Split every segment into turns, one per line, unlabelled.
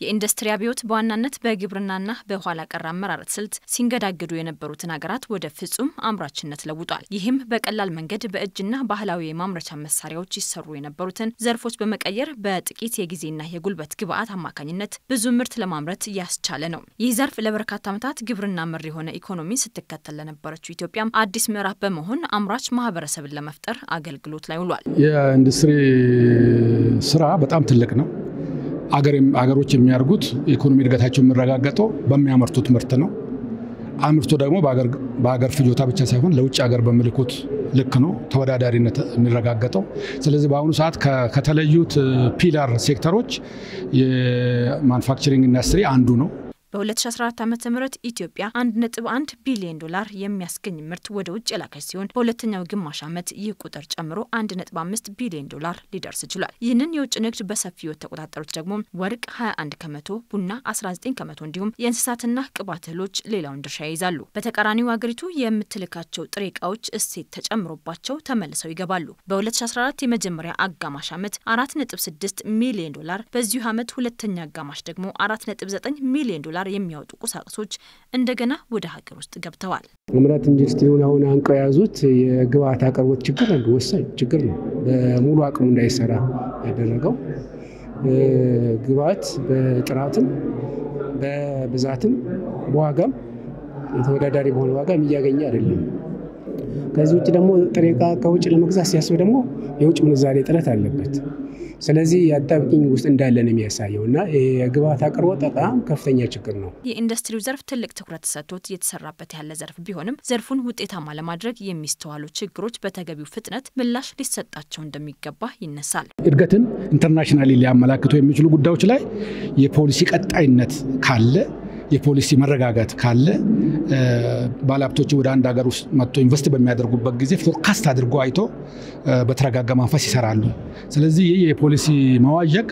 የኢንዱስትሪ አብዮት በዋናነት በግብርናና በኋላ ቀር አመራረት ስልት ሲንገዳገዱ የነበሩትን ሀገራት ወደ ፍጹም አምራችነት ለውጧል። ይህም በቀላል መንገድ በእጅና ባህላዊ የማምረቻ መሳሪያዎች ይሰሩ የነበሩትን ዘርፎች በመቀየር በጥቂት የጊዜና የጉልበት ግብዓት አማካኝነት ብዙ ምርት ለማምረት ያስቻለ ነው። ይህ ዘርፍ ለበርካታ ዓመታት ግብርና መር የሆነ ኢኮኖሚ ስትከተል ለነበረችው ኢትዮጵያም አዲስ ምዕራፍ በመሆን አምራች ማህበረሰብን ለመፍጠር አገልግሎት ላይ ውሏል።
የኢንዱስትሪ ስራ በጣም ትልቅ ነው። አገሮች የሚያደርጉት የኢኮኖሚ እድገታቸው የሚረጋገጠው በሚያመርቱት ምርት ነው። አምርቶ ደግሞ በሀገር ፍጆታ ብቻ ሳይሆን ለውጭ ሀገር በሚልኩት ልክ ነው ተወዳዳሪነት የሚረጋገጠው። ስለዚህ በአሁኑ ሰዓት ከተለዩት ፒላር ሴክተሮች የማኑፋክቸሪንግ ኢንዱስትሪ አንዱ ነው።
በ2014 ዓ ም ኢትዮጵያ 1.1 ቢሊዮን ዶላር የሚያስገኝ ምርት ወደ ውጭ የላከች ሲሆን በሁለተኛው ግማሽ ዓመት ይህ ቁጥር ጨምሮ 1.5 ቢሊዮን ዶላር ሊደርስ ችሏል። ይህንን የውጭ ንግድ በሰፊው የተቆጣጠሩት ደግሞ ወርቅ 21 ከመቶ፣ ቡና 19 ከመቶ እንዲሁም የእንስሳትና ቅባት እህሎች ሌላውን ድርሻ ይይዛሉ። በተቃራኒው ሀገሪቱ የምትልካቸው ጥሬ እቃዎች እሴት ተጨምሮባቸው ተመልሰው ይገባሉ። በ2014 የመጀመሪያ አጋማሽ ዓመት 4.6 ሚሊዮን ዶላር፣ በዚሁ ዓመት ሁለተኛ አጋማሽ ደግሞ 4.9 ሚሊዮን ዶላር የሚያወጡ ቁሳቁሶች እንደገና ወደ ሀገር ውስጥ ገብተዋል።
አምራች ኢንዱስትሪውን አሁን አንቀው የያዙት የግብአት አቅርቦት ችግር አንዱ ወሳኝ ችግር ነው። በሙሉ አቅሙ እንዳይሰራ ያደረገው ግብአት በጥራትም በብዛትም በዋጋም የተወዳዳሪ በሆነ ዋጋም እያገኘ አይደለም። ከዚህ ውጭ ደግሞ ጥሬ ዕቃ ከውጭ ለመግዛት ሲያስብ ደግሞ የውጭ ምንዛሬ እጥረት አለበት። ስለዚህ የአጣብቂኝ ውስጥ እንዳለ ነው የሚያሳየው እና የግብአት አቅርቦት በጣም ከፍተኛ ችግር ነው።
የኢንዱስትሪው ዘርፍ ትልቅ ትኩረት ተሰጥቶት እየተሰራበት ያለ ዘርፍ ቢሆንም ዘርፉን ውጤታማ ለማድረግ የሚስተዋሉ ችግሮች በተገቢው ፍጥነት ምላሽ ሊሰጣቸው እንደሚገባ ይነሳል።
እድገትን ኢንተርናሽናሊ ሊያመላክቱ የሚችሉ ጉዳዮች ላይ የፖሊሲ ቀጣይነት ካለ የፖሊሲ መረጋጋት ካለ ባለሀብቶች ወደ አንድ ሀገር ውስጥ መጥቶ ኢንቨስት በሚያደርጉበት ጊዜ ፎርካስት አድርጎ አይቶ በተረጋጋ መንፈስ ይሰራሉ። ስለዚህ ይህ የፖሊሲ መዋዠቅ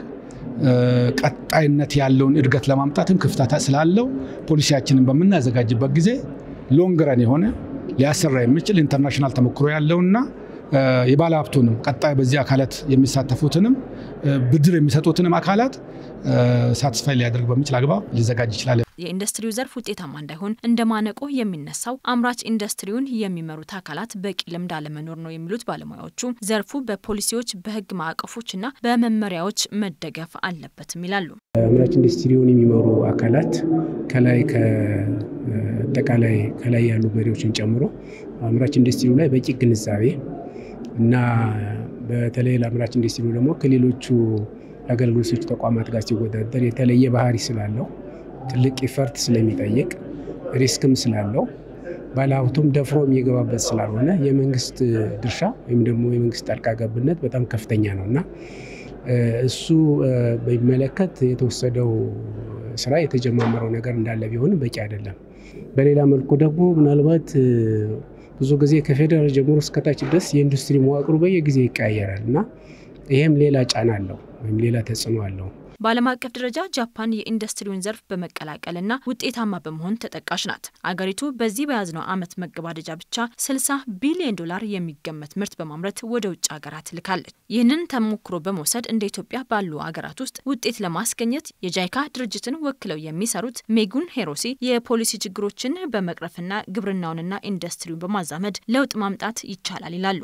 ቀጣይነት ያለውን እድገት ለማምጣትም ክፍተት ስላለው ፖሊሲያችንን በምናዘጋጅበት ጊዜ ሎንግረን የሆነ ሊያሰራ የሚችል ኢንተርናሽናል ተሞክሮ ያለውና የባለ ሀብቱንም ቀጣይ በዚህ አካላት የሚሳተፉትንም ብድር የሚሰጡትንም አካላት ሳትስፋይ ሊያደርግ በሚችል አግባብ ሊዘጋጅ ይችላል።
የኢንዱስትሪው ዘርፍ ውጤታማ እንዳይሆን እንደ ማነቆ የሚነሳው አምራች ኢንዱስትሪውን የሚመሩት አካላት በቂ ልምድ አለመኖር ነው የሚሉት ባለሙያዎቹ ዘርፉ በፖሊሲዎች በሕግ ማዕቀፎችና በመመሪያዎች መደገፍ አለበትም ይላሉ።
አምራች ኢንዱስትሪውን የሚመሩ አካላት ከላይ ከአጠቃላይ ከላይ ያሉ መሪዎችን ጨምሮ አምራች ኢንዱስትሪው ላይ በቂ ግንዛቤ እና በተለይ ለአምራች ኢንዱስትሪው ደግሞ ከሌሎቹ አገልግሎት ሰጪ ተቋማት ጋር ሲወዳደር የተለየ ባህሪ ስላለው ትልቅ ኢፈርት ስለሚጠይቅ ሪስክም ስላለው ባለሀብቱም ደፍሮ የሚገባበት ስላልሆነ የመንግስት ድርሻ ወይም ደግሞ የመንግስት ጣልቃ ገብነት በጣም ከፍተኛ ነው እና እሱ በሚመለከት የተወሰደው ስራ የተጀማመረው ነገር እንዳለ ቢሆንም በቂ አይደለም። በሌላ መልኩ ደግሞ ምናልባት ብዙ ጊዜ ከፌዴራል ጀምሮ እስከታች ድረስ የኢንዱስትሪ መዋቅሩ በየጊዜ ይቀያየራል እና ይሄም ሌላ ጫና አለው ወይም ሌላ ተጽዕኖ አለው።
በዓለም አቀፍ ደረጃ ጃፓን የኢንዱስትሪውን ዘርፍ በመቀላቀልና ውጤታማ በመሆን ተጠቃሽ ናት። አገሪቱ በዚህ በያዝነው ዓመት መገባደጃ ብቻ 60 ቢሊዮን ዶላር የሚገመት ምርት በማምረት ወደ ውጭ ሀገራት ልካለች። ይህንን ተሞክሮ በመውሰድ እንደ ኢትዮጵያ ባሉ ሀገራት ውስጥ ውጤት ለማስገኘት የጃይካ ድርጅትን ወክለው የሚሰሩት ሜጉን ሄሮሲ የፖሊሲ ችግሮችን በመቅረፍና ግብርናውንና ኢንዱስትሪውን በማዛመድ ለውጥ ማምጣት ይቻላል ይላሉ።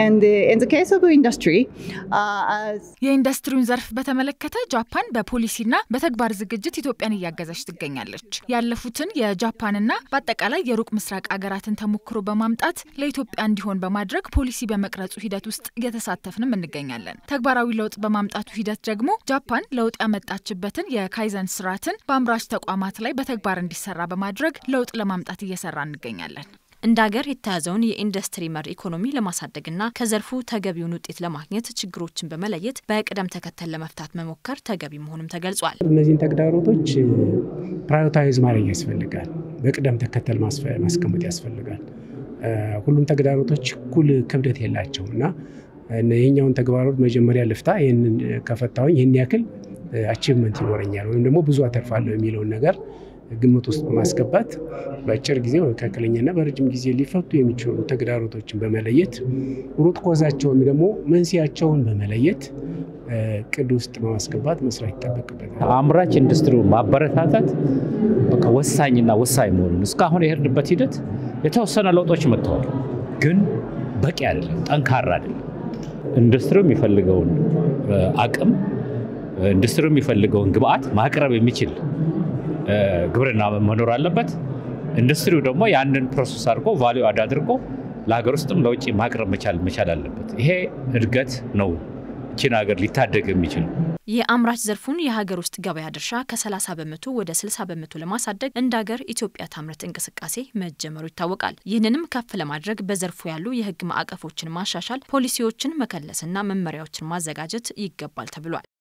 የኢንዱስትሪውን ዘርፍ በተመለከተ ጃፓን በፖሊሲና በተግባር ዝግጅት ኢትዮጵያን እያገዘች ትገኛለች። ያለፉትን የጃፓንና በአጠቃላይ የሩቅ ምስራቅ አገራትን ተሞክሮ በማምጣት ለኢትዮጵያ እንዲሆን በማድረግ ፖሊሲ በመቅረጹ ሂደት ውስጥ እየተሳተፍንም እንገኛለን። ተግባራዊ ለውጥ በማምጣቱ ሂደት ደግሞ ጃፓን ለውጥ ያመጣችበትን የካይዘን ስርዓትን በአምራች ተቋማት ላይ በተግባር እንዲሰራ በማድረግ ለውጥ ለማምጣት እየሰራ እንገኛለን።
እንደ ሀገር የተያዘውን የኢንዱስትሪ መር ኢኮኖሚ ለማሳደግና ከዘርፉ ተገቢውን ውጤት ለማግኘት ችግሮችን በመለየት በቅደም ተከተል ለመፍታት መሞከር ተገቢ መሆኑም ተገልጿል።
እነዚህን ተግዳሮቶች ፕራዮታይዝ ማድረግ ያስፈልጋል። በቅደም ተከተል ማስቀመጥ ያስፈልጋል። ሁሉም ተግዳሮቶች እኩል ክብደት የላቸው እና ይህኛውን ተግባሮት መጀመሪያ ልፍታ፣ ይህንን ከፈታሁኝ ይህን ያክል አቺቭመንት ይኖረኛል ወይም ደግሞ ብዙ አተርፋለሁ የሚለውን ነገር ግምት ውስጥ በማስገባት በአጭር ጊዜ መካከለኛና በረጅም ጊዜ ሊፈቱ የሚችሉ ተግዳሮቶችን በመለየት ሩት ኮዛቸው ወይም ደግሞ መንስኤያቸውን በመለየት ቅድ ውስጥ በማስገባት መስራት ይጠበቅበታል።
አምራች ኢንዱስትሪውን ማበረታታት በቃ ወሳኝና ወሳኝ መሆኑን እስካሁን የሄድንበት ሂደት የተወሰነ ለውጦች መጥተዋል፣ ግን በቂ አይደለም፣ ጠንካራ አይደለም። ኢንዱስትሪው የሚፈልገውን አቅም ኢንዱስትሪው የሚፈልገውን ግብአት ማቅረብ የሚችል ግብርና መኖር አለበት። ኢንዱስትሪው ደግሞ ያንን ፕሮሰስ አድርጎ ቫሊዩ አድ አድርጎ ለሀገር ውስጥም ለውጭ ማቅረብ መቻል መቻል አለበት። ይሄ እድገት ነው ቺን ሀገር ሊታደግ የሚችል
የአምራች ዘርፉን የሀገር ውስጥ ገበያ ድርሻ ከ30 በመቶ ወደ 60 በመቶ ለማሳደግ እንደ ሀገር ኢትዮጵያ ታምርት እንቅስቃሴ መጀመሩ ይታወቃል። ይህንንም ከፍ ለማድረግ በዘርፉ ያሉ የሕግ ማዕቀፎችን ማሻሻል፣ ፖሊሲዎችን መከለስና መመሪያዎችን ማዘጋጀት ይገባል ተብሏል።